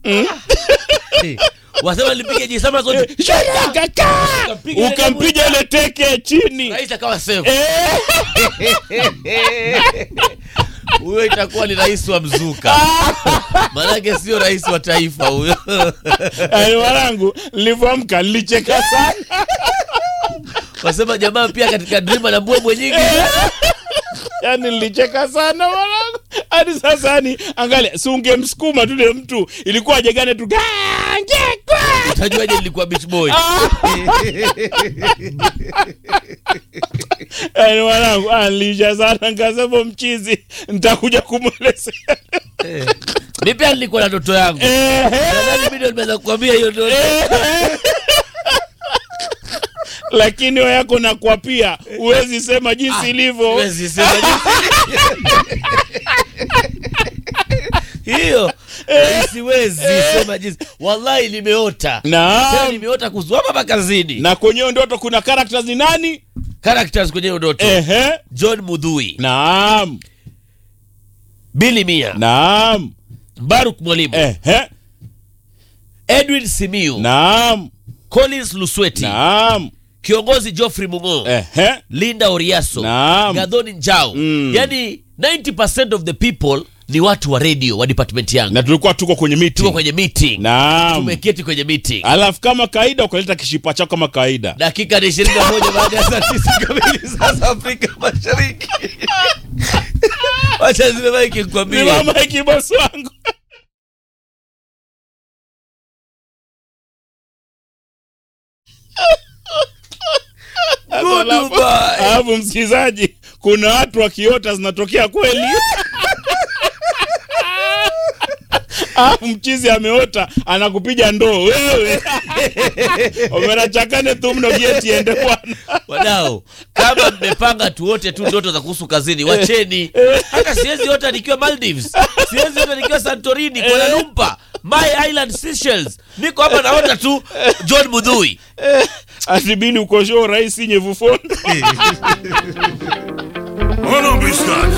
Eh, wasema nilipige jisama zote Ukampiga ile ukampiga ile teke ya chini rais akawa safe Eh, huyo itakuwa ni rais wa mzuka maanake sio rais wa taifa huyo yaani mwanangu nilivyoamka nilicheka sana wasema jamaa pia katika drima na mbwembwe nyingi yaani nilicheka sana mwanangu hadi sasa yani angalia si ungemsukuma tule mtu ilikuwa ajegane tu "Gangekwa!" utajuaje nilikuwa beach boy yaani mwanangu ah, nilisha sana nkasema mchizi nitakuja kumwelezea mi pia nilikuwa na ndoto yangu Ehe. nadhani mi ndio nimeweza kukwambia hiyo ndoto lakini wewe yako nakwa pia huwezi sema jinsi ilivyo Siwezi sema jinsi- hiyo siwezi sema jinsi wallahi nimeota tena naam nimeota kuzuama makazini na kwenye hiyo ndoto kuna characters ni nani characters kwenye hiyo ndoto ehe john mudhui naam bili mia naam baruk mwalimu ehe edwin simiu naam collins lusweti naam kiongozi geoffrey mungo ehe linda oriaso Naam. gadhoni njao Mm. yani 90 of the people ni watu wa radio wa department yangu na tulikuwa tuko kwenye tuko meeting kwenye meeting naam tumeketi kwenye meeting alafu kama kawaida ukaleta kishipa chako kama kawaida dakika ni ishirini na moja baada ya saa tisa kamili saa za afrika mashariki wacha zimemaiki nikwambie simama ikibosi wangu Goodbye. alafu msikilizaji kuna watu wakiota zinatokea kweli alafu mchizi ameota anakupiga ndoo wewe omerachakane tu mno gieti ende bwana wadao kama mmepanga tuote tu ndoto za kuhusu kazini wacheni hata siwezi ota nikiwa maldives siwezi ota nikiwa santorini kuala lumpur my island Seychelles. niko hapa naota tu john mudhui atibili ukoshoo rahisi nyevufondo Hold on, Biscuit.